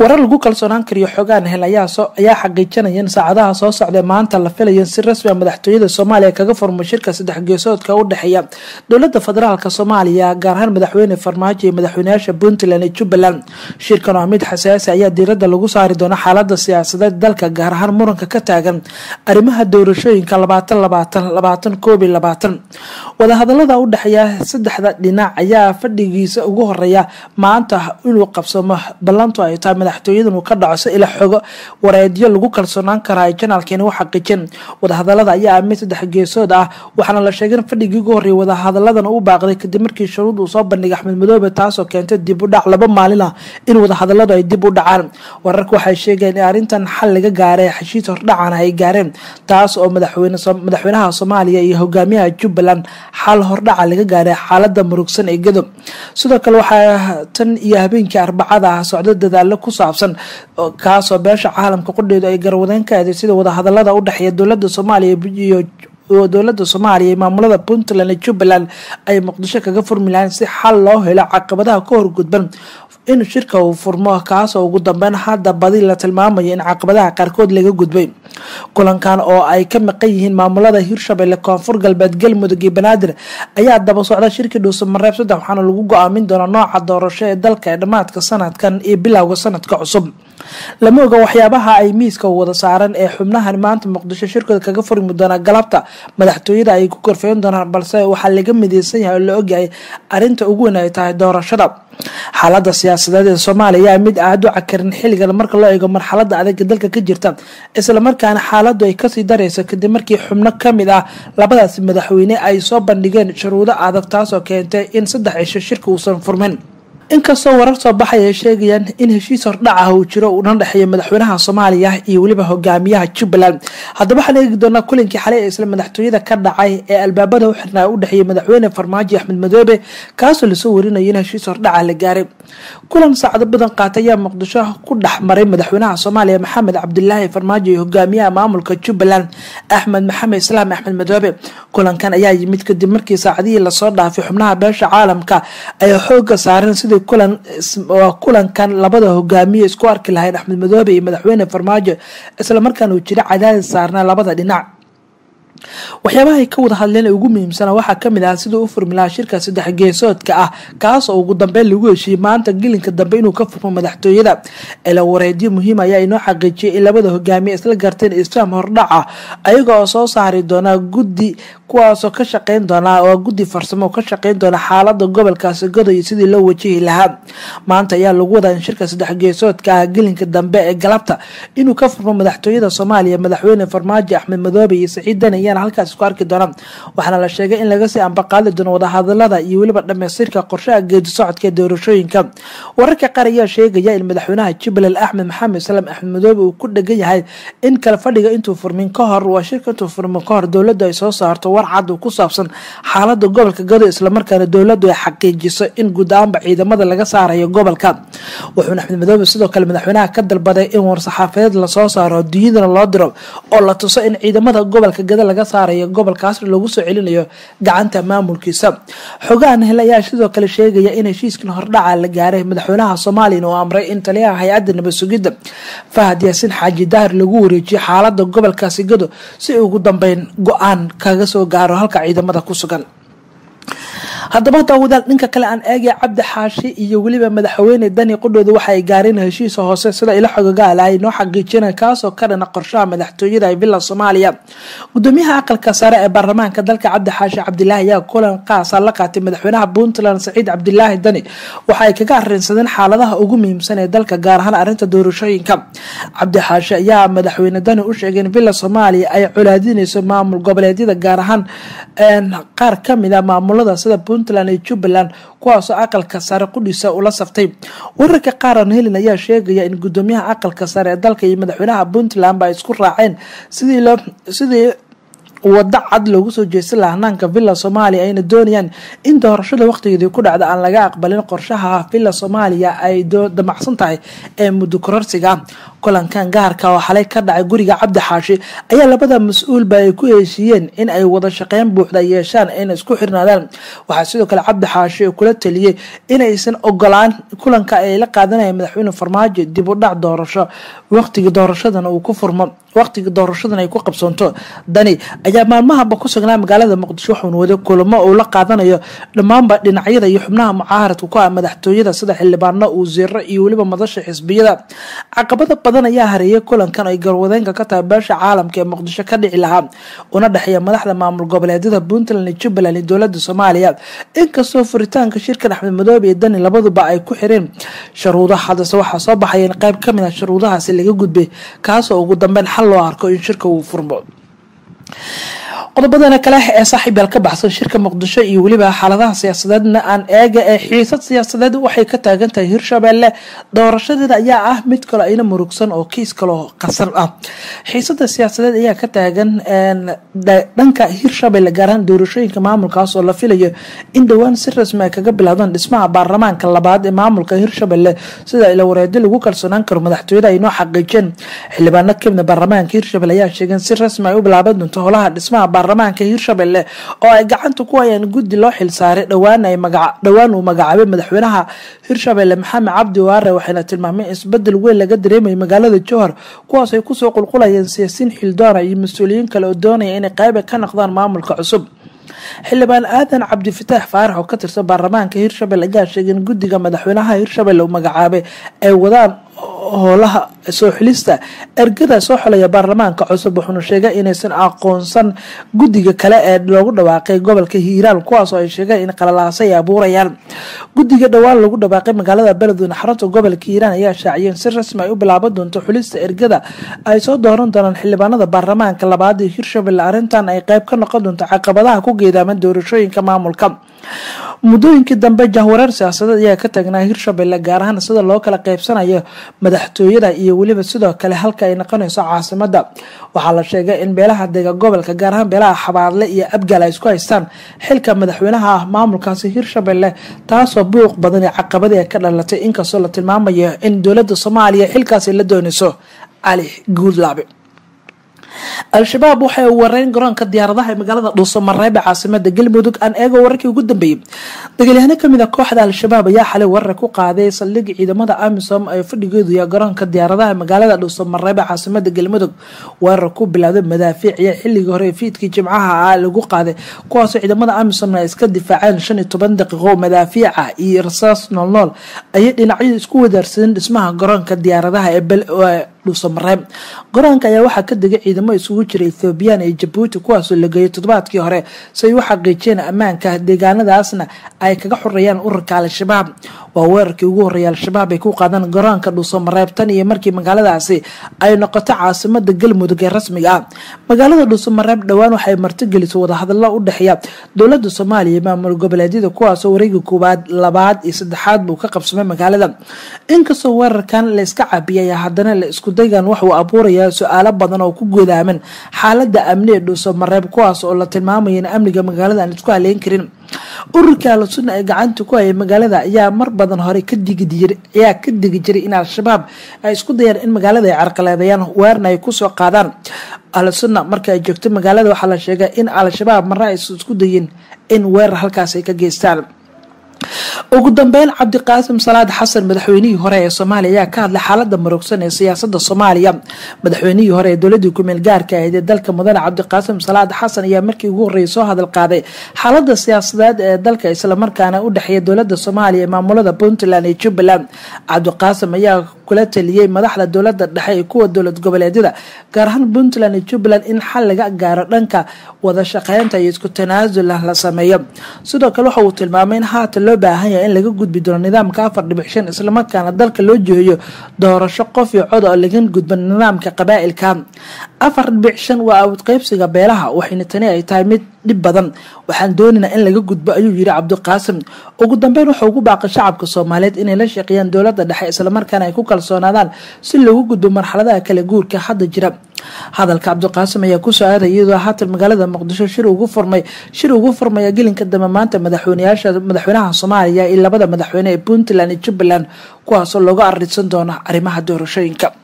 warar lagu kalsoonaan kariyo xogaan hel ayaa xaqiijinaya in saacadaha soo socda maanta la filayo si rasmi a madaxtooyada soomaaliya kaga furmo shirka saddex geesoodka u dhexeeya dowlada federaalk soomaaliya gaar ahaan madaxweyne farmaajo iyo madaxweynayaasha puntland iyo jubbaland shirkan oo mid xasaasi ayaa diirada lagu saari doona xaalada siyaasadeed dalka gaar ahaan muranka ka taagan arrimaha doorashooyinka labaatan labaatan labaatan koob iyo labaatan wadahadalada u dhexeeya saddexda dhinac ayaa fadhigiisa ugu horeeya maanta inuu qabsamo ballantu ay tahay madaxtooyadan uu ka dhaco si ila xogo wareedyo lagu kalsoonaan karaa ay janaalkeeni u xaqiijin wadahadalada ayaa mid saddex geesood ah waxaana la sheegay in fadhigii ugu horreeyay wadahadaladan u baaqday kadib markii shuruud uu soo bandhigay axmed madoobe taasoo keentay dib u dhac laba maalin ah in wadahadaladu ay dib u dhacaan wararka waxay sheegeen in arrintan xal laga gaaray heshiis hordhacana ay gaareen taas oo madaxweynaha soomaaliya iyo hogaamiyaha jubbaland xal hordhaca laga gaaray xaalada murugsan ee gadob sidoo kale waxaa tan iyo habeenkii arbacada ah socdo dadaalo ku saabsan kaasoo beesha caalamka qudheedu ay garwadeen ka eeday sida wadahadalada u dhexeeya dowlada soomaaliya iyo dowlada soomaaliya iyo maamulada puntland iyo jubbaland ay muqdisho kaga furmi lahayn si xal loo helo caqabadaha ka horgudban in shirka uu furmo kaasoo ugu dambeyn hadda badi la tilmaamayo in caqabadaha qaarkood laga gudbay kulankan oo ay ka maqan yihiin maamulada hirshabelle koonfur galbeed galmudug iyo banaadir ayaa daba socda shirkii dhuusamareeb saddex waxaana lagu go-aamin doonaa nooca doorasho ee dalka ee dhammaadka sanadkan iyo bilowga sanadka cusub lama oga waxyaabaha ay miiska wada saaran ee xubnahan maanta muqdisho shirkooda kaga furmi doonaa galabta madaxtooyada ay ku korfeyn doonaan balse waxaa laga mideysan yahay oo la ogyahay arrinta ugu weyn ay tahay doorashada xaalada siyaasadeed ee soomaaliya ayaa mid aada u cakarin xilligan marka loo eego marxalada adag dalka ka jirta islamarkaana xaaladu ay kasii dareyso kadib markii xubno kamid ah labadaasi madaxweyne ay soo bandhigeen shuruudo adag taasoo keentay in saddex cisho shirka uusan furmin inkastoo warar soo baxay ay sheegayaan in heshiis hordhac ah uu jiro uuna dhexeeya madaxweynaha soomaaliya iyo weliba hogaamiyaha jubbaland haddaba waxaan eegi doonaa kulinkii xalay ee isla madaxtooyada ka dhacay ee albaabada u xirnaa u dhexeeyay madaxweyne farmaajo axmed madoobe kaasoo lasoo warinayo in heshiis hordhaca la gaaray kulan saacado badan qaatay ayaa muqdisho ku dhex maray madaxweynaha soomaaliya maxamed cabdilaahi farmaajo iyo hogaamiyaha maamulka jubbaland axmed maxamed islaam axmed madoobe kulankan ayaa yimid kadib markii saacadihii lasoo dhaafay xubnaha beesha caalamka ay xooga saareen sidii kulankan labada hogaamiye isku arki lahayn axmed madoobe iyo madaxweyne farmaajo islamarkaana uu jira cadaadis saarnaa labada dhinac waxyaabaha ay ka wada hadleen ugu muhiimsana waxaa kamid ah siduu u furmi lahaa shirka saddex geesoodka ah kaasoo ugu dambeyn lagu heshiiyey maanta gelinka dambe inuu ka furmo madaxtooyada ila wareedyo muhiim ayaa inoo xaqiijiyay in labada hogaamiye isla garteen isfaam hordhac ah ayaga oo soo saari doonaa guddi kuwaasoo ka shaqeyn doonaa waa guddi farsamo ka shaqeyn doona xaalada gobolkaasi goday sidii loo wajihi lahaa maanta ayaa lagu wadaa in shirka saddex geesoodka ah gelinka dambe ee galabta inuu ka furmo madaxtooyada soomaaliya madaxweyne farmaajo axmed madoobe iyo saciid dani ayaana halkaas isku arki doona waxaana la sheegay in laga sii ambaqaadi doono wadahadalada iyo weliba dhamaystirka qorshaha geedi socodka ee doorashooyinka wararka qaar ayaa sheegaya in madaxweynaha jubbaland axmed maxamed salaam axmed madoobe uu ku dhegan yahay in kala fadhiga intuu furmin ka hor waa shirka intuu furmin ka hor dowladdu ay soo saarto war cad ku saabsan xaalada gobolka gado islamarkaana dowladdu ay xaqiijiso in guud ahaanba ciidamada laga saarayo gobolka wuxuuna axmed madoobe sidoo kale madaxweynaha ka dalbaday in war-saxaafadeed lasoo saaro adduunyadana loo diro oo la tuso in ciidamada gobolka gado laga saarayo gobolkaasna lagu soo celinayo gacanta maamulkiisa xogahan hel ayaa sidoo kale sheegaya in heshiiskan hordhaca la gaaray madaxweynaha soomaaliyana uu amray in taliyaha hay-adda nabad sugidda fahad yaasiin xaaji daahir lagu wareejiyo xaalada gobolkaasi gado si ugu dambeyn go-aan kaga soo gaaro halka ciidamada ku sugan haddaba daawadaal dhinka kale aan eegaya cabdi xaashi iyo weliba madaxweyne dani qudhooda waxa ay gaareen heshiisa hoose sida ilo xogogaala ay noo xaqiijina kaasoo ka dhana qorshaha madaxtooyada ee villa soomaaliya gudoomiyaha aqalka sare ee baarlamaanka dalka cabdi xaashi cabdilaahi ayaa kulan qaasa la qaatay madaxweynaha puntland saciid cabdilaahi dani waxa ay kaga arinsadeen xaaladaha ugu muhiimsan ee dalka gaar ahaan arrinta doorashooyinka cabdi xaashi ayaa madaxweyne dani u sheegay in villa soomaaliya ay colaadinayso maamul goboleedyada gaar ahaan qaar kamid a maamulada sida puntland iyo jubbaland kuwaasoo aqalka sare qudhiisa ula saftay wararka qaaran helin ayaa sheegaya in gudoomiyaha aqalka sare ee dalka iyo madaxweynaha puntland ba isku raaceen sidii wado cad loogu soo jeesta lahanaanka villa soomaaliya ayna doonayaan in doorashada waqtigeedii ku dhacda aan laga aqbalin qorshaha villa soomaaliya ay damacsan tahay ee muddo kororsiga kulankan gaarka oo xalay ka dhacay guriga cabdi xaashi ayaa labada mas-uulba ay ku heshiiyeen in ay wada shaqeyn buuxda yeeshaan ayna isku xirnaadaan waxaa sidoo kale cabdi xaashi kula taliyey inaysan ogolaan kulanka ay la qaadanaya madaxweyne farmaajo dib u dhac doorasho waqtiga doorashadana uu ku furmo waqtiga doorashadan ay ku qabsoonto dani ayaa maalmahaba ku sugnaa magaalada muqdisho wuxuuna waday kulamo uu la qaadanayo dhammaanba dhinacyada iyo xubnaha mucaaharadka ku ah madaxtooyada sida xildhibaano wasiiro iyo weliba madasha xisbiyada caqabada badan ayaa hareeyay kulankan ay garwadeenka ka tahay beesha caalamka ee muqdisho ka dhici lahaa una dhexeeya madaxda maamul goboleedyada puntland iyo jubbaland iyo dowlada soomaaliya inkastoo furitaanka shirkan axmed madoobe iyo dani labaduba ay ku xireen sharuudo haddase waxaa soo baxaya in qayb kamid a sharuudahaasi laga gudbay kaasoo ugu dambeyn xal loo arko in shirka uu furmo qodobadana kale ee saaxiibaal ka baxsan shirka muqdisho iyo weliba xaaladaha siyaasadeedna aan eega ee xiisad siyaasadeed waxay ka taagan tahay hirshabelle doorashadeeda ayaa ah mid kale ayna murugsan oo kiis kaloo qasan ah xiisada siyaasadeed ayaa ka taagan dhanka hirshabelle gaarahaan doorashooyinka maamulkaas oo la filayo in dhowaan si rasmi ay kaga bilaabdaan dhismaha baarlamaanka labaad ee maamulka hirshabelle sida ila wareedi lagu kalsoonaan karo madaxtooyada ay noo xaqiijeen xildhibaano kamida baarlamaanka hirshabelle ayaa sheegeen si rasmi ay u bilaaban doonto holaha dhismaha baarlamaanka hirshabelle oo ay gacanta ku hayaan guddi loo xilsaaray dhowaan uu magacaabay madaxweynaha hirshabelle maxamed cabdi waare waxayna tilmaameen isbedel weyn laga dareemayay magaalada jowhar kuwaas ay kusoo qulqulayeen siyaasiin xildoona iyo mas-uuliyiin kale oo doonaya inay qayba ka noqdaan maamulka cusub xildhibaan aadan cabdifataax faarax oo ka tirsan baarlamaanka hirshabelle ayaa sheegay in guddiga madaxweynaha hirshabelle uu magacaabay ay wadaan howlaha soo xilista ergada soo xolaya baarlamaanka cusub wuxuuna sheegay inaysan aqoonsan guddiga kale ee loogu dhawaaqay gobolka hiiraan kuwaasoo ay sheegeen in qalalaasa ay abuurayaan guddiga dhowaan lagu dhawaaqay magaalada beledweyne xarunta gobolka hiiraan ayaa shaaciyeen si rasmi ay u bilaaban doonto xulista ergada ay soo dooran doonaan xildhibaanada baarlamaanka labaad ee hirshabelle arrintan ay qayb ka noqon doonto caqabadaha ku geedaaman doorashooyinka maamulka muddooyinkii dambe jahwareer siyaasadeed ayaa ka taagnaa hirshabelle gaar ahaan sida loo kala qaybsanayo madaxtooyada iyo weliba sidoo kale halka ay noqonayso caasimada waxaa la sheegay in beelaha dega gobolka gaar ahaan beelaha xabaadle iyo abgaal ay isku haystaan xilka madaxweynaha ah maamulkaasi hirshabelle taasoo buuq badan ee caqabadii ay ka dhalatay inkastoo la tilmaamayo in dowlada soomaaliya xilkaasi la doonayso cali guudlaabe al-shabaab waxay wareyn garoonka diyaaradaha ee magaalada dhuusamareeb ee caasimada galmudug aan eego wararkii ugu dambeeyey dagaalyahaano kamid a kooxda al-shabaab ayaa xalay warar ku qaaday saldhig ciidamada amisom ee fadhigeedu ya garoonka diyaaradaha ee magaalada dhuusamareeb ee caasimada galmudug weerar ku bilowday madaafiic iyo xilligii hore fiidkii jimcaha ah lagu qaaday kuwaasoo ciidamada amisomna ay iska difaaceen shan iyo toban daqiiqo madaafiica iyo rasaas noolnool ayay dhinacyadu isku wadaarsadeen dhismaha garoonka diyaaradaha ee dhuusamareeb garoonka ayaa waxaa ka degay ciidamo isugu jira ethoobiyan iyo jabuuti kuwaasoo la geeyay toddobaadkii hore si ay u xaqiijiyeen ammaanka deegaanadaasna ay kaga xoreeyaan ururka al-shabaab waa weerarkii ugu horreeyay al-shabaab ay ku qaadaan garoonka dhuusamareeb tan iyo markii magaaladaasi ay noqoto caasimada galmudug ee rasmiga ah magaalada dhuusamareeb dhowaan waxay martigelisay wadahadalo u dhexeeya dowlada soomaaliya iyo maamul goboleedyada kuwaasoo wareegii koowaad labaad iyo saddexaad buu ka qabsamay magaalada inkastoo weerarkan la iska cabiyay haddana la isku daygan waxuu abuurayaa su-aalo badan oo ku godaaman xaalada amni ee dhuusamareeb kuwaas oo la tilmaamaya in amniga magaalada aan isku haleyn karin ururka al-sunna ee gacanta ku hayay magaalada ayaa mar badan hore ayaa ka digi jiray in al-shabaab ay isku dayaan in magaalada ay carqaladeeyaan weerna ay kusoo qaadaan al-sunna marka ay joogto magaalada waxaa la sheegay in al-shabaab marna ay isku dayin in weerar halkaas ay ka geystaan ugu dambeyn cabdiqaasim salaad xasan madaxweynihii hore ee soomaaliya ayaa ka hadlay xaalada marogsan ee siyaasada soomaaliya madaxweynihii hore ee dowladii kumeel gaarka ahayd ee dalka mudane cabdiqaasim salaad xasan ayaa markii ugu horreeyay soo hadal qaaday xaalada siyaasadeed ee dalka islamarkaana u dhexeeya dowlada soomaaliya ee maamulada puntland iyo jubbaland cabdiqaasim ayaa kula taliyey madaxda dowlada dhexe ee kuwa dowlad goboleedyada gaar ahaan puntland iyo jubbaland in xal laga gaaro dhanka wada shaqeynta iyo isku tanaasul ah la sameeyo sidoo kale waxa uu tilmaamay in haatan loo baahan yahay in laga gudbi doono nidaamka afar dhibic shan islamarkaana dalka loo jeeyo doorasho qof iyo cod oo laga gudba nidaamka qabaa'ilka afar dhibic shan waa awad qeybsiga beelaha waxayna tani ay tahay mid dhib badan waxaan doonaynaa in laga gudbo ayuu yiri cabdiqaasim ugu dambeyn wuxuu ugu baaqay shacabka soomaaliyeed inay la shaqeeyaan dowlada dhexe islamarkaana ay ku kalsoonaadaan si loogu gudbo marxaladaha kala guurka hadda jira hadalka cabdiqaasim ayaa kusoo aaday iyadoo haatan magaalada muqdisho shir ugu furmay shir ugu furmaya gelinka dambe maanta madaxweyneyaasha madaxweynaha soomaaliya iyo labada madaxweyne ee puntland iyo jubbaland kuwaasoo looga arinsan doona arrimaha doorashooyinka